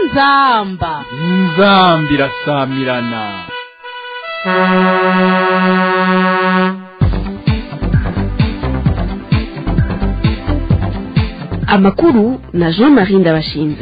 inzamba inzambi irasamirana amakuru na jean marie ndabashinze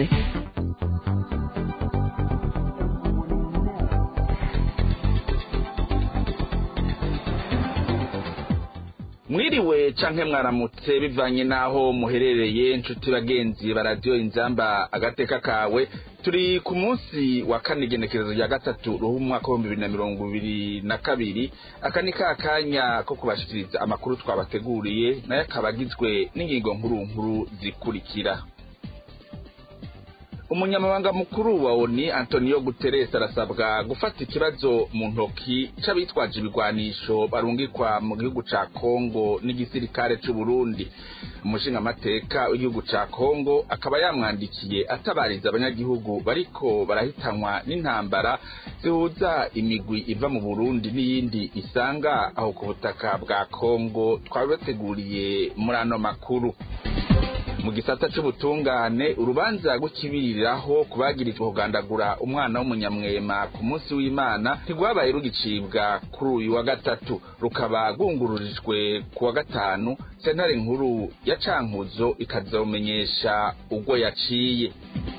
mwiriwe canke mwaramutse bivanye n'aho muherereye inshuti bagenzi ba radiyo inzamba agateka kawe turi ku munsi wa kane igenekerezo rya gatatu ruhu umwaka w'ibihumbi bibiri na mirongo ibiri na kabiri aka ni ka kanya ko kubashikiriza amakuru twabateguriye nayo akaba agizwe n'ingingo nkuru nkuru zikurikira umunyamabanga mukuru wa oni antonio guterres arasabwa gufata ikibazo mu ntoki c'abitwaje ibigwanisho barungikwa mu gihugu ca kongo n'igisirikare c'uburundi umushingamateka w'igihugu ca kongo akaba yamwandikiye atabariza abanyagihugu bariko barahitanwa n'intambara zihuza imigwi iva mu burundi n'iyindi isanga aho ku butaka bwa kongo twabibateguriye muri ano makuru mu gisata c'ubutungane urubanza rw'ikibiriraho kubagirijwe kugandagura umwana w'umunyamwema ku munsi w'imana ntirwabaye rugicibwa kuri uyu wa gatatu rukaba rwungururijwe ku wa gatanu sentare nkuru ya cankuzo ikazomenyesha ubwo yaciye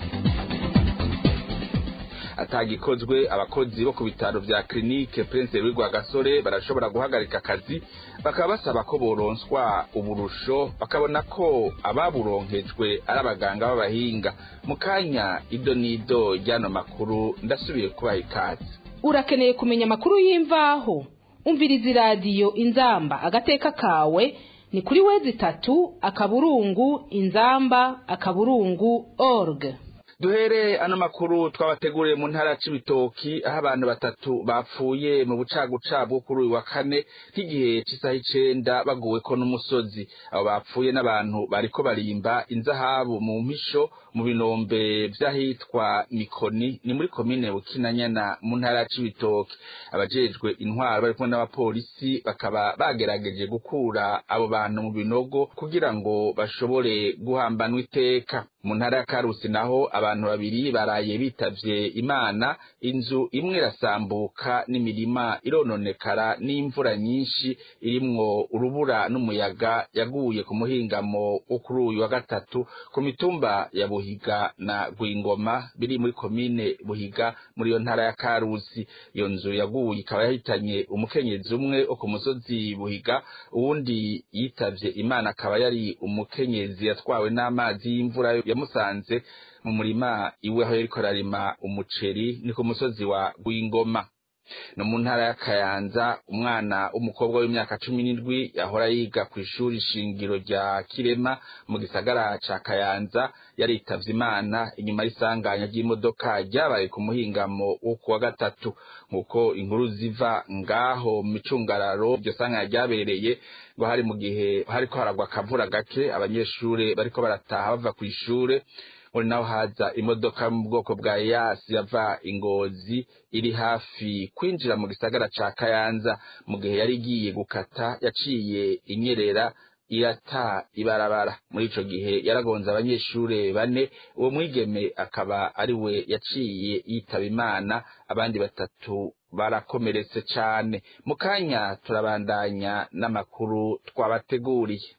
atagikozwe abakozi bo ku bitaro vya klinike prince louis rwagasore barashobora guhagarika akazi bakaba basaba ko boronswa uburusho bakabona ko ababuronkejwe ari abaganga b'abahinga mu kanya ido n'ido ry'ano makuru ndasubiye kubaha ikaze urakeneye kumenya amakuru y'imvaho umviriza iradiyo inzamba agateka kawe ni kuri wezi itatu akaburungu inzamba akaburungu org duhere ano makuru twabateguriye mu ntara c'ibitoki aho abantu batatu bapfuye mu bucaguca bwo kuri uyu wa kane nk'igihe c'isaha icenda baguweko n'umusozi abo bapfuye n'abantu bariko barimba inzahabu mu mpisho mu binombe vy'ahitwa mikoni ni muri komine bukinanyana mu ntara c'ibitoki abajejwe intwaro bari kumwe n'abapolisi bakaba bagerageje gukura abo bantu mu binogo kugira ngo bashobore guhambanwa iteka mu ntara ya karusi naho abantu babiri baraye bitavye imana inzu imwe irasambuka n'imirima irononekara n'imvura nyinshi irimwo urubura n'umuyaga yaguye ku muhingamo wo kuri uyu wa gatatu ku mitumba ya buhiga na rwingoma biri muri komine buhiga muri iyo ntara ya karusi iyo nzu yaguye ikaba yahitanye umukenyezi umwe wo ku musozi buhiga uwundi yitavye imana akaba yari umukenyezi yatwawe n'amazi y'imvura yamusanze mu murima iwe aho yariko ararima umuceri ni ku musozi wa Rwingoma no mu ntara ya Kayanza umwana w'umukobwa w'imyaka cumi n'indwi yahora yiga ku ishuri shingiro rya Kirema mu gisagara ca Kayanza yaritavye imana inyuma y'isanganya ry'imodoka ryabaye ku muhingamo wo kuwa gatatu nk'uko inkuru ziva ngaho mu micungararo iryo sanganya ryabereye ngo hari mu gihe hariko haragwa akavura gake abanyeshure bariko barataha bava kw'ishure muri naho haza imodoka mu bwoko bwa yasi yava ingozi iri hafi kwinjira mu gisagara ca kayanza mu gihe yari igiye gukata yaciye inyerera irata ibarabara muri ico gihe yaragonze abanyeshure bane uwo mwigeme akaba ari we yaciye yitaba imana abandi batatu barakomeretse cane mu kanya turabandanya n'amakuru twabateguriye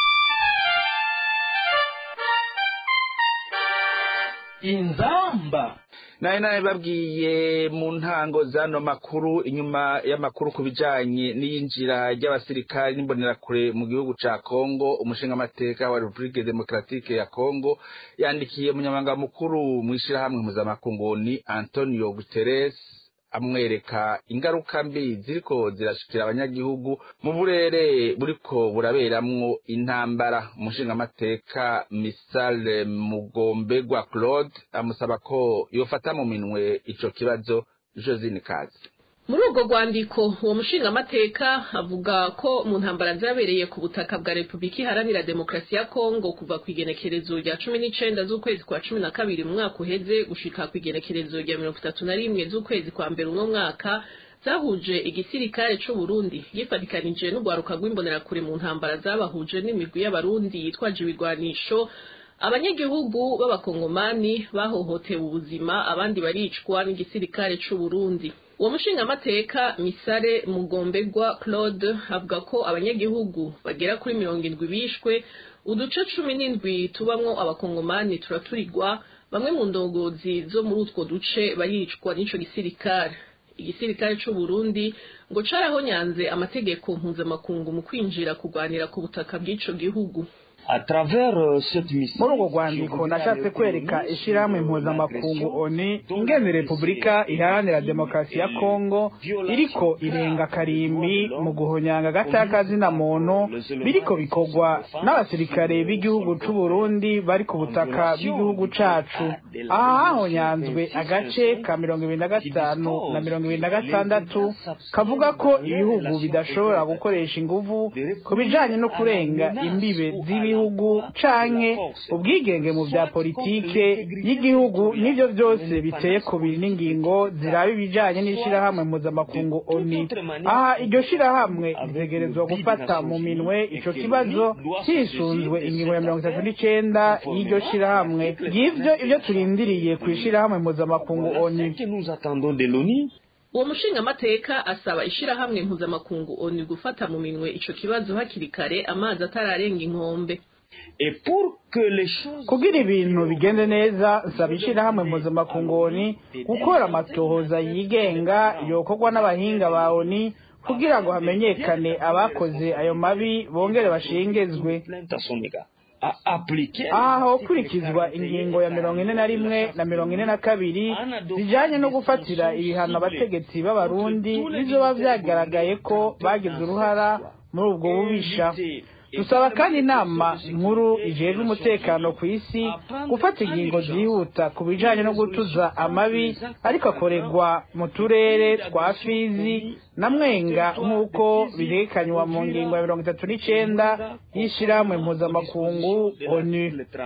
inzamba naye naye babwiye mu ntango z'ano makuru inyuma y'amakuru ku bijanye n'iyinjira ry'abasirikari n'imbonerakure mu gihugu ca kongo umushingamateka wa repubulike demokratike ya kongo yandikiye umunyamabanga mukuru mw'ishirahamwe mpuzamakunguni antonio guterres amwereka ingaruka mbi ziriko zirashikira abanyagihugu mu burere buriko buraberamwo intambara umushingamateka misale mugombegwa claude amusaba ko yofata mu minwe ico kibazo josine kazi muri urwo rwandiko uwo mushingamateka avuga ko mu ntambara zabereye ku butaka bwa repubulika iharanira demokarasi ya kongo kuva ku igenekerezo rya cumi n'icenda z'ukwezi kwa cumi na kabiri mu mwaka uheze gushika ku igenekerezo rya mirongo itatu na rimwe z'ukwezi kwa mbere uno mwaka zahuje igisirikare c'uburundi gifatikanije n'urwaruka rw'imbonerakure mu ntambara zabahuje n'imigwi y'abarundi yitwaje ibigwanisho abanyagihugu b'abakongomani bahohotewe ubuzima abandi baricwa n'igisirikare c'u Burundi uwo mushingamateka misare mugombegwa claude avuga ko abanyagihugu bagera kuri mirongo indwi bishwe uduce cumi n'indwi tubamwo abakongomani turaturirwa bamwe mu ndongozi zo muri utwo duce baricwa n'ico gisirikare igisirikare c'u Burundi ngo carahonyanze amategeko mpuzamakungu mu kwinjira kurwanira ku butaka bw'ico gihugu muri urwo rwandiko nashatse kwereka ishyirahamwe mpuzamakungu oni ingene repubulika iharanira demokarasi ya kongo iriko irenga karimbi mu guhonyanga agataka muntu biriko bikorwa n'abasirikare b'igihugu c'u Burundi bari ku butaka bw'igihugu cacu aha hahonyanzwe agace ka mirongo ibiri na gatanu na mirongo ibiri na gatandatu kavuga ko ibihugu bidashobora gukoresha inguvu ku bijanye no kurenga imbibe z'ibihugu igihugu canke ubwigenge mu vya politike y'igihugu nivyo vyose biteye ku biri n'ingingo ziraba ibijanye n'ishirahamwe mpuzamakungu oni aha iryo shirahamwe ritegerezwa gufata mu minwe ico kibazo hisunzwe ingingo ya mirongo itatu n'icenda y'iryo shirahamwe ngivyo ivyo turindiriye kw'ishirahamwe mpuzamakungu oni uwo mushingamateka asaba ishirahamwe mpuzamakungu oni gufata mu minwe ico kibazo hakiri kare amazi atararenga inkombe kugira ibintu bigende neza nsaba ishirahamwe mpuzamakungu oni gukora amatohoza yigenga yokorwa n'abahinga ba oni kugira ngo hamenyekane abakoze ayo mabi bongere bashengezwe aha hokurikizwa ingingo ya mirongo ine na rimwe na mirongo ine na kabiri zijanye no gufatira ibihano abategetsi b'abarundi bizoba vyagaragaye ko bagize uruhara muri ubwo bubisha dusaba kandi inama nkuru ijejwe umutekano ku isi gufata ingingo zihuta ku bijanye no gutuza amabi ariko akorerwa mu turere twa fizi na mwenga nk'uko birekanywa mu ngingo ya mirongo itatu n'icenda y'ishirahamwe mpuzamakungu onu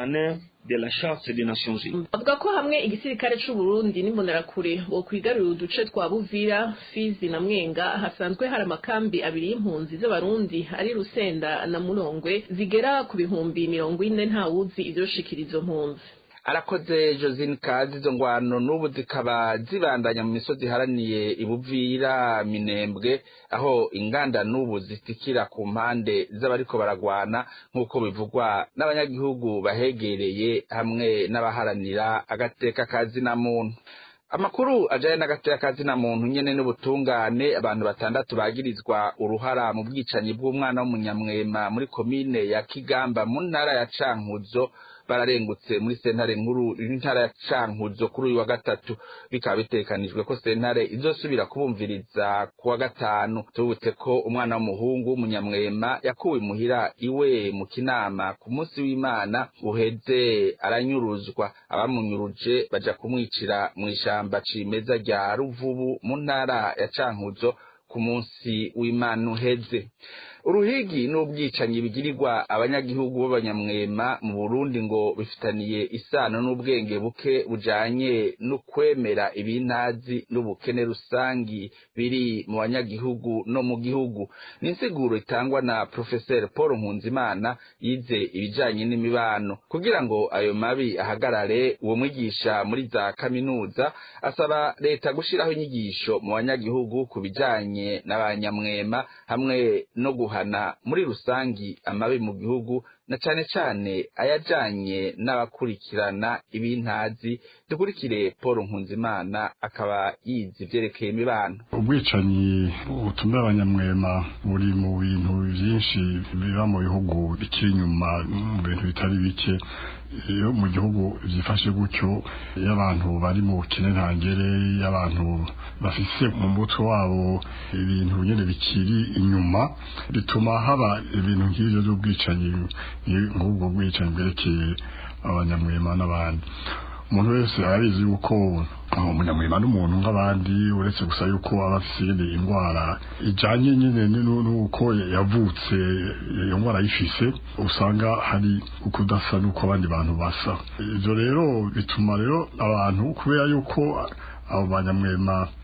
de la charte des Nations Unies. avuga ko hamwe igisirikare c'u Burundi n'imbonerakure bo kwigarurira uduce twa Buvira Fizi na Mwenga hasanzwe hari amakambi abiri y'impunzi z'abarundi ari Rusenda na Murongwe zigera ku bihumbi mirongo ine ntawuzi ivyoshikira izo mpunzi arakoze josine kazi izo ngwano n'ubu zikaba zibandanya mu misozi iharaniye ibuvira minembwe aho inganda n'ubu zitikira ku mpande z'abariko baragwana nk'uko bivugwa n'abanyagihugu bahegereye hamwe n'abaharanira agateka kazina muntu amakuru ajanye n'agateka kazina muntu nyene n'ubutungane abantu batandatu bagirizwa uruhara mu bwicanyi bw'umwana w'umunyamwema muri komine ya kigamba mu ntara ya cankuzo bararengutse muri sentare nkuru y'intara ya cankuzo kuri uyu wa gatatu bikaba bitekanijwe ko sentare izosubira kubumviriza ku wa gatanu tubutse ko umwana w'umuhungu w'umunyamwema yakuwe imuhira iwe mu kinama ku munsi w'imana uheze aranyuruzwa abamunyuruje baja kumwicira mu ishamba cimeza rya ruvubu mu ntara ya cankuzo ku munsi w'imana uheze uruhigi n'ubwicanyi bigirirwa abanyagihugu b'abanyamwema mu burundi ngo bifitaniye isano n'ubwenge buke bujanye no kwemera ibintazi n'ubukene rusangi biri mu banyagihugu no mu gihugu ni insiguro itangwa na profeseri paul nkunzimana yize ibijanye n'imibano kugira ngo ayo mabi ahagarare uwo mwigisha muri za kaminuza asaba leta gushiraho inyigisho mu banyagihugu ku bijanye n'abanyamwema hamwe no guhana muri rusangi amabi mu gihugu na cane cane ayajanye n'abakurikirana ibintazi dukurikire paul nkunzimana akaba yize ivyerekeye imibano ubwicanyi butumira abanyamwema buri mu bintu byinshi biba mu bihugu bikiri inyuma mu bintu bitari bike iyo mu gihugu byifashe gutyo iyo abantu bari mu bukene ntangere iyo abantu bafise mu mutwe wabo ibintu nyine bikiri inyuma bituma haba ibintu nk'ibyo by'ubwicanyi nk'ubwo bwicanyi bwerekeye abanyamwema n'abandi umuntu wese arabizi yuko umunyamwema n'umuntu nk'abandi uretse gusa yuko aba afise nyine indwara ijanye nyine n'uko yavutse iyo ndwara ayifise usanga hari ukudasa n'uko abandi bantu basa ivyo rero bituma rero abantu kubera yuko abo banyamwema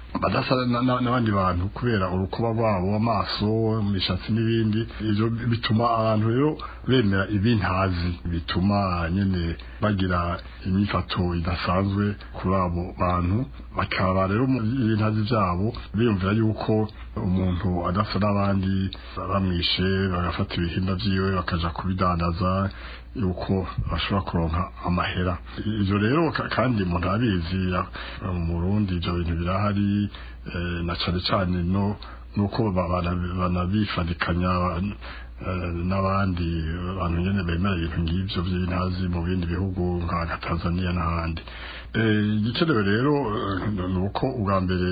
badasa n'abandi bantu kubera urukuba rwabo amaso imishatsi n'ibindi ibyo bituma abantu rero bemera ibintazi bituma nyine bagira imyifato idasanzwe kuri abo bantu bakaba rero ibintazi byabo biyumvira yuko umuntu adasa n'abandi bamwishe bagafata ibihimba byiwe bakaja kubidandaza yuko bashobora kuronka amahera ibyo rero kandi umuntu abizi mu Burundi ibyo bintu birahari na cyane cyane no nuko banabifadikanya n'abandi bantu nyine bemera ibintu ngibyo by'intazi mu bindi bihugu nka Tanzania n'ahandi igikenewe rero ni uko ubwa mbere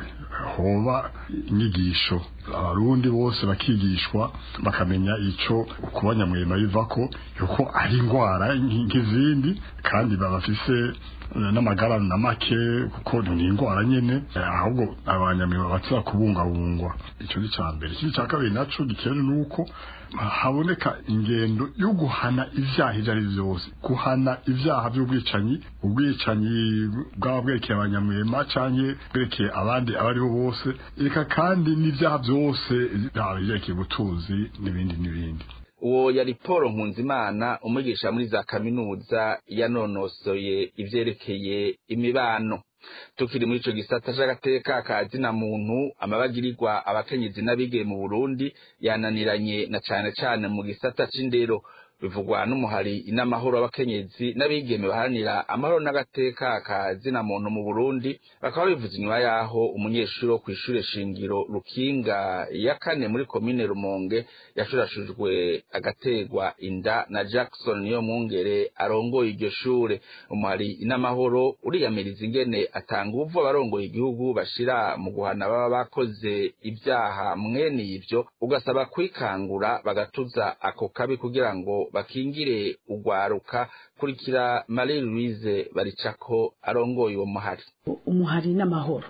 hoba inyigisho abarundi bose bakigishwa bakamenya icyo kuba nyamwema biva ko yuko ari indwara nk'izindi kandi babafise n'amagara na make kuko ni indwara nyine ahubwo abanyamwema batsa kubungabungwa icyo ni cya mbere ikindi cya kabiri nacyo gikenewe ni uko haboneka ingendo yo guhana ibyaha ibyo ari byo byose guhana ibyaha by'ubwicanyi ubwicanyi bwaba bwerekeye abanyamwema cyangwa bwerekeye abandi abo ari bo bose reka kandi n'ibyaha byose byaba byerekeye ubutunzi n'ibindi n'ibindi uwo yari paul nkunzimana umwigisha muri za kaminuza yanonosoye ibyerekeye imibano tukiri muri ico gisata c'agateka ka zina muntu amabagirirwa abakenyezi n'abigeme mu Burundi yananiranye na cane cane mu gisata c'indero bivugwa n'umuhari inamahoro w'abakenyezi n'abigeme baharanira amahoro n'agateka ka zina muntu mu Burundi bakaba bivuze inyuma yaho umunyeshuri wo kw'ishure shingiro Rukinga ya kane muri komine Rumonge yashurashujwe agategwa inda na Jackson niyo mwungere arongoye iryo shure umuhari inamahoro uriyamiriza ingene atanga uvu abarongoye igihugu bashira mu guhana baba bakoze ibyaha mwene ivyo ugasaba kwikangura bagatuza ako kabi kugira ngo bakingire ugwaruka kurikira Marie Louise baricako arongoye uwo muhari umuhari n'amahoro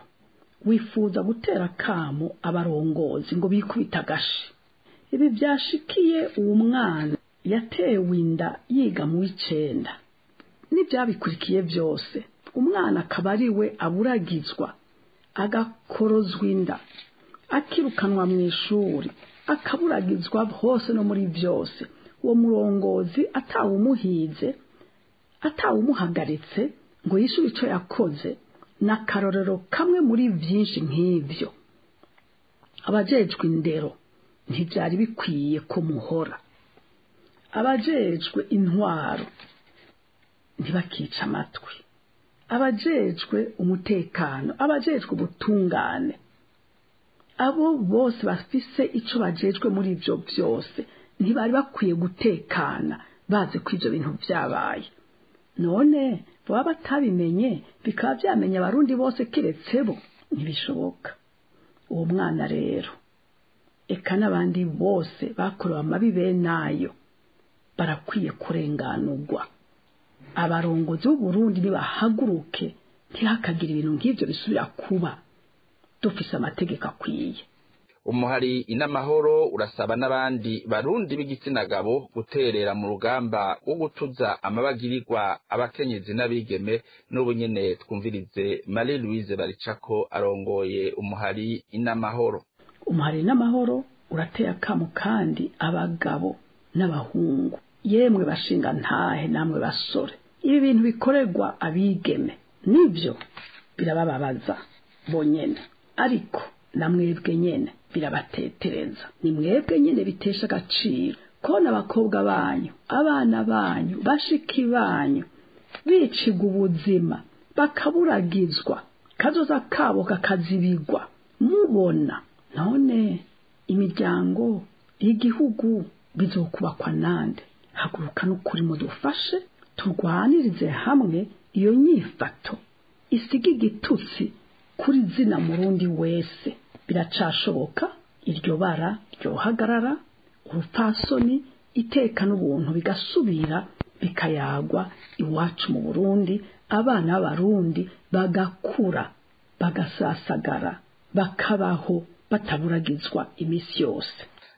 wifuza gutera kamo abarongozi ngo bikubita agashi ibi byashikiye uwo mwana yatewe inda yiga mu w'icenda n'ibyabikurikiye byose umwana akaba ari we aburagizwa agakorozwa inda akirukanwa mu ishuri akaburagizwa hose no muri byose uwo murongozi atawumuhize atawumuhagaritse ngo yishyure icyo yakoze ni akarorero kamwe muri byinshi nk'ibyo abajejwe indero ntibyari bikwiye ko muhora abajejwe intwaro ntibakica amatwi abajejwe umutekano abajejwe ubutungane abo bose bafise icyo bajejwe muri ibyo byose ntibari bakwiye gutekana bazi ko ibyo bintu byabaye none baba batabimenye bikaba byamenya abarundi bose keretse bo ntibishoboka uwo mwana rero eka n'abandi bose bakorewe amabi benayo barakwiye kurenganurwa abarongozi b'uburundi nibahaguruke ntihakagire ibintu nk'ibyo bisubira kuba dufise amategeko akwiye umuhari inamahoro urasaba n'abandi barundi b'igitsina gabo guterera mu rugamba wo gutuza amabagirirwa abakenyezi n'abigeme n'ubu nyene twumvirize Marie Louise baricako arongoye umuhari inamahoro umuhari n'amahoro urateye akamo kandi abagabo n'abahungu yemwe bashinga ntahe namwe basore ibi bintu bikorerwa abigeme nibyo birabababaza bonyene ariko na mwebwe nyene birabatetereza ni mwebwe nyene bitesha agaciro kona abakobwa banyu abana banyu bashiki banyu bicigwa ubuzima bakaburagizwa kazoza kabo kakazibigwa mubona none imiryango y'igihugu bizokubakwa nande haguruka n'ukuri mudufashe turwanirize hamwe iyo nyifato isiga igitutsi kuri zina murundi wese biracashoboka iryo bara ryohagarara urupfasoni iteka n'ubuntu bigasubira bikayagwa iwacu mu burundi abana b'abarundi bagakura bagasasagara bakabaho bataburagizwa iminsi yose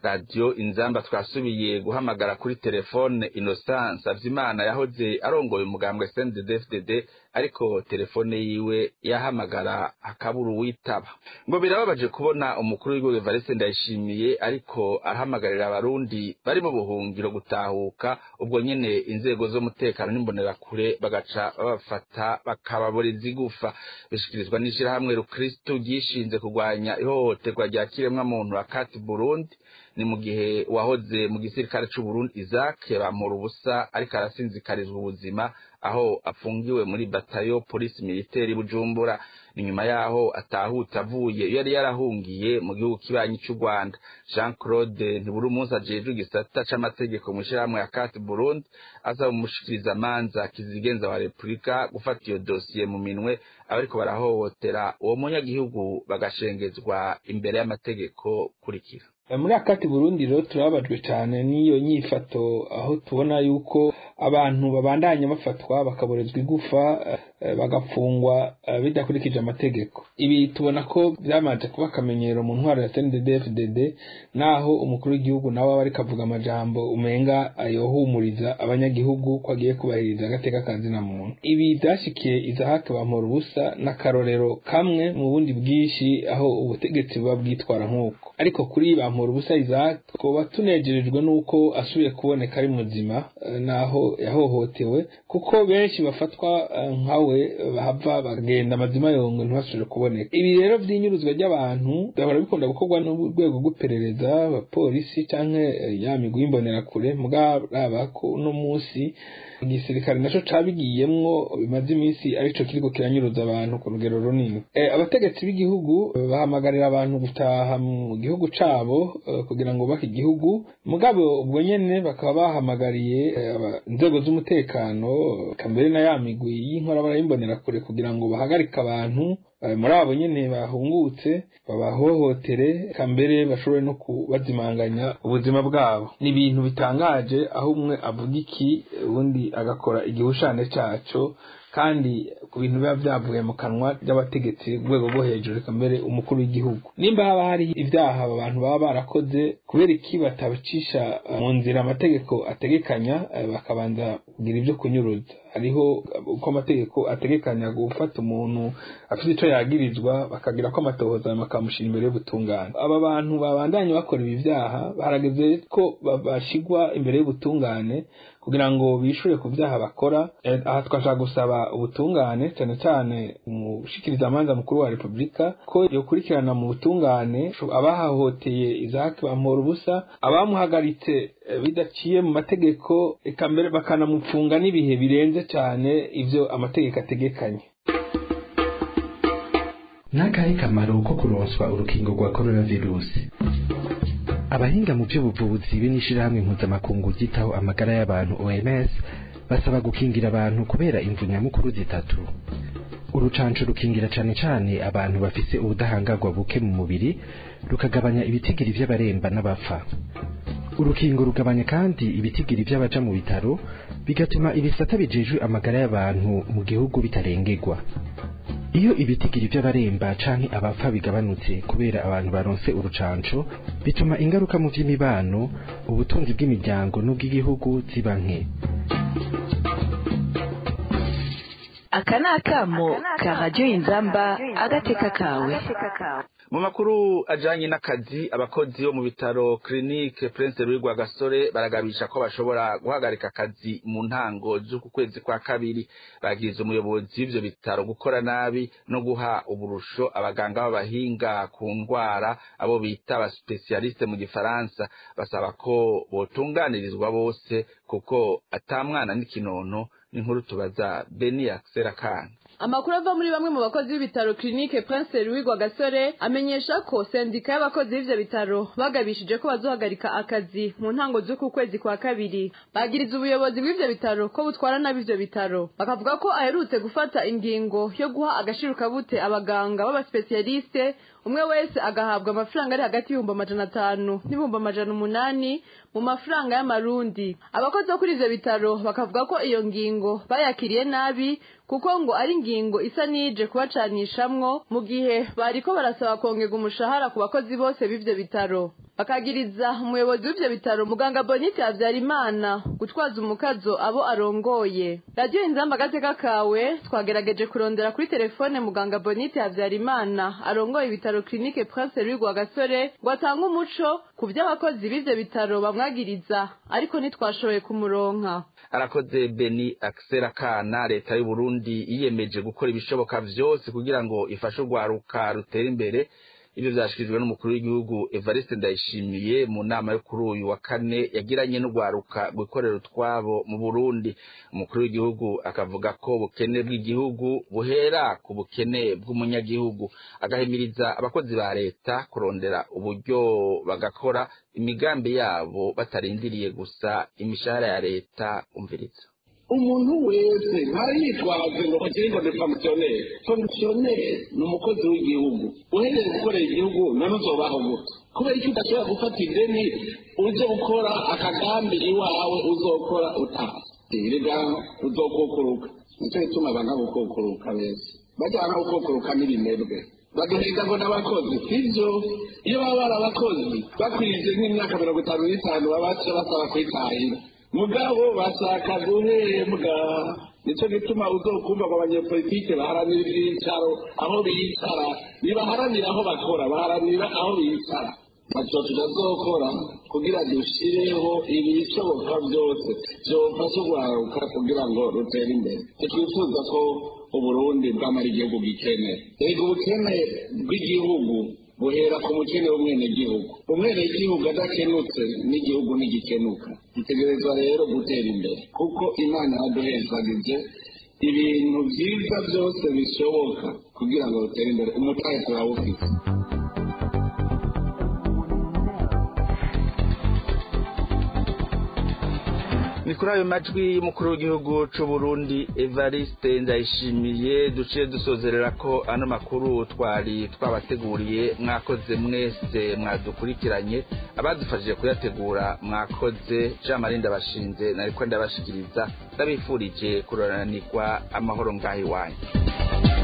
radiyo inzamba twasubiye guhamagara kuri telefone innocence avyimana yahoze arongoye umugambwe cnddfdd ariko telefone yiwe yahamagara hakabura uwitaba ngo birababaje kubona umukuru w'igihugu evariste ndayishimiye ariko arahamagarira abarundi bari mu buhungiro gutahuka ubwo nyene inzego z'umutekano n'imbonerakure bagaca babafata bakababoreza igufa bishikirizwa n'ishirahamwe rukristu ryishinze kurwanya ihohoterwa rya kiremwa muntu akati burundi ni mu gihe wahoze mu gisirikare c'uburundi isaac bamura ubusa ariko arasinzikarizwa ubuzima aho afungiwe muri batayo polisi militeri bujumbura ni nyuma yaho atahutse avuye iyo yari yarahungiye mu gihugu kibanyi cy'u rwanda jean claude ntiburi umunsi ajejwe igisata c'amategeko mu ishirahamwe ya kati burundi asaba umushikirizamanza kizigenza wa repubulika gufata iyo dosiye mu minwe abariko barahohotera uwo munyagihugu bagashengezwa imbere y'amategeko kurikira muri akati burundi rero turababajwe cyane n'iyo nyifato aho tubona yuko abantu babandanya bafatwa bakaborezwa igufa bagafungwa bidakurikije amategeko ibi tubona ko byamaze kuba akamenyero mu ntwaro ya cnddfdd naho umukuru w'igihugu nawe aba ariko avuga amajambo umenga ayohumuriza abanyagihugu ko agiye kubahiriza agateka ka zina muntu ibi byashikiye izahake bamura ubusa n'akarorero kamwe mu bundi bwinshi aho ubutegetsi buba bwitwara nk'uko ariko kuri bamura ubusa izahake twaba tunejerejwe n'uko asubiye kuboneka ari muzima naho yahohotewe kuko benshi bafatwa nkawe bahava bagenda amazima yongo ntibasubire kuboneka ibi rero by'inyuruzwa ry'abantu gahora bikunda gukorwa n'urwego rw'iperereza abapolisi cyangwa ya migwi y'imbonerakure mugaba ko uno munsi igisirikare naco cabigiyemwo bimaze iminsi arico kiriko kiranyuruza abantu ku rugero runini abategetsi b'igihugu bahamagarira abantu gutaha mu gihugu cabo kugira ngo bake igihugu mugabo ubwo nyene bakaba bahamagariye inzego z'umutekano kambere na ya migwi y'inkorabara y'imbonerakure kugira ngo bahagarike abantu muri abo nyene bahungutse babahohotere kambere bashobore no kubazimanganya ubuzima bwabo ni ibintu bitangaje aho umwe avuga iki ubundi agakora igihushane caco kandi ku bintu biba byavuye mu kanwa ry'abategetsi rwego rwo hejuru reka mbere umukuru w'igihugu nimba haba hari ibyaha abantu baba barakoze kubera iki batabicisha mu nzira amategeko ategekanya bakabanza kugira ibyo kunyuruza hariho uko amategeko ategekanya gufata umuntu afite icyo yagirizwa bakagira ko amatohoza bakamushyira imbere y'ubutungane aba bantu babandanye bakora ibi byaha barageze ko bashigwa imbere y'ubutungane kugira ngo bishure ku byaha bakora aha twashaka gusaba ubutungane cyane cyane umushikirizamanza mukuru wa repubulika ko yokurikirana mu butungane abahahoteye izaki bamura ubusa abamuhagaritse bidaciye mu mategeko eka mbere bakanamufunga n'ibihe birenze cyane ivyo amategeko ategekanye n'akahe kamaro ko kuronswa urukingo rwa coronavirusi abahinga mu by'ubuvuzi be n'ishirahamwe mpuzamakungu ryitaho amagara y'abantu OMS basaba gukingira abantu kubera imvu nyamukuru zitatu urucanco rukingira cane cane abantu bafise ubudahangarwa buke mu mubiri rukagabanya ibitigiri vy'abaremba n'abapfa urukingo rugabanya kandi ibitigiri vy'abaja mu bitaro bigatuma ibisata bijejwe amagara y'abantu mu gihugu bitarengerwa iyo ibitigiri by'abaremba canke abapfa bigabanutse kubera abantu baronse urucanco bituma ingaruka mu by'imibano ubutunzi bw'imiryango n'ubw'igihugu ziba nke aka ni akamo ka radiyo inzamba agateka kawe mu makuru ajanye n'akazi abakozi bo mu bitaro clinique prince louis rwagasore baragabisha ko bashobora guhagarika akazi mu ntango z'uku kwezi kwa kabiri bagiriza umuyobozi w'ivyo bitaro gukora nabi no guha uburusho abaganga b'abahinga ku ndwara abo bita abaspesialiste mu gifaransa basaba ko botunganirizwa bose kuko ata mwana n'ikinono n'inkuru tubaza beni akisera kandi amakuru ava muri bamwe mu bakozi b'ibitaro clinique prince louis rwagasore amenyesha ko sendika y'abakozi b'ivyo bitaro bagabishije ko bazohagarika akazi mu ntango z'uku kwezi kwa kabiri bagiriza ubuyobozi bw'ivyo bitaro ko butwara nabi ivyo bitaro bakavuga ko aherutse gufata ingingo yo guha agashirukabute abaganga b'abaspesialiste umwe wese agahabwa amafaranga ari hagati y'ibihumbi amajana atanu n'ibihumbi amajana umunani mu mafaranga y'amarundi abakozi bo kuri ivyo bitaro bakavuga ko iyo ngingo bayakiriye nabi kuko ngo ari ingingo isa n'ije kubacanishamwo mu gihe bariko barasaba kongerwa umushahara ku bakozi bose b'ivyo bitaro bakagiriza umuyobozi w'ivyo bitaro muganga bonite habyarimana gutwaza umukazo abo arongoye radiyo inzamba agateka kawe twagerageje kurondera kuri telefone muganga bonite habyarimana arongoye ibitaro kirinike prince louis gasore ngo atange umuco ku vy'abakozi b'ivyo bitaro bamwagiriza ariko ntitwashoboye kumuronka arakoze beni akisera kana leta y'u Burundi yiyemeje gukora ibishoboka vyose kugira ngo ifashe urwaruka rutera imbere ibyo vyashikirijwe n'umukuru w'igihugu Evariste Ndayishimiye mu nama yo kuri uyu wa kane yagiranye n'urwaruka rwikorera utwabo mu Burundi umukuru w'igihugu akavuga ko ubukene bw'igihugu buhera ku bukene bw'umunyagihugu agahimiriza abakozi ba leta kurondera uburyo bagakora imigambi yabo batarindiriye gusa imishahara ya leta umviriza umuntu wese ntayitwaze ngo akiri ngo ni fonkisiyoneri fonkisiyoneri ni umukozi w'igihugu uhereye gukorera igihugu none uzobaho gute kubera icyo udashobora gufata ideni uje gukora akagambi iwawe uzokora utazi rega uzokukuruka nicyo gituma abantu gukukuruka beza bajyana gukukuruka n'ibinebwe baduhega ngo n'abakozi sibyo iyo baba bari abakozi bakwije nk'imyaka mirongo itanu n'itanu baba basaba kwitahira mugabo bashaka guhembwa nicyo gituma uzokumva ngo abanyepolitike baharanira ibyicaro aho bicara ntibaharanira aho bakora baharanira aho bicara ntacyo tutazokora kugira dushyireho ibishoboka byose byofasha urwaruka kugira ngo rutere imbere twifuza ko uburundi bwamara igihugu gikeneye reka ubukene bw'igihugu buhera ku mukene w'umwenegihugu umwenegihugu adakenutse n'igihugu ntigikenuka gitegerezwa rero gutera imbere kuko imana yaduhezagije ibintu byiza byose bishoboka kugira ngo rutere imbere umutahe turawufite ni kuri ayo majwi y'umukuru w'igihugu cy'u Burundi Evariste Ndayishimiye duciye dusozerera ko ano makuru twari twabateguriye mwakoze mwese mwadukurikiranye abadufashije kuyategura mwakoze Jean Marie ndabashinze nariko ndabashikiriza ndabifurije kuroranirwa amahoro ngaho iwanyu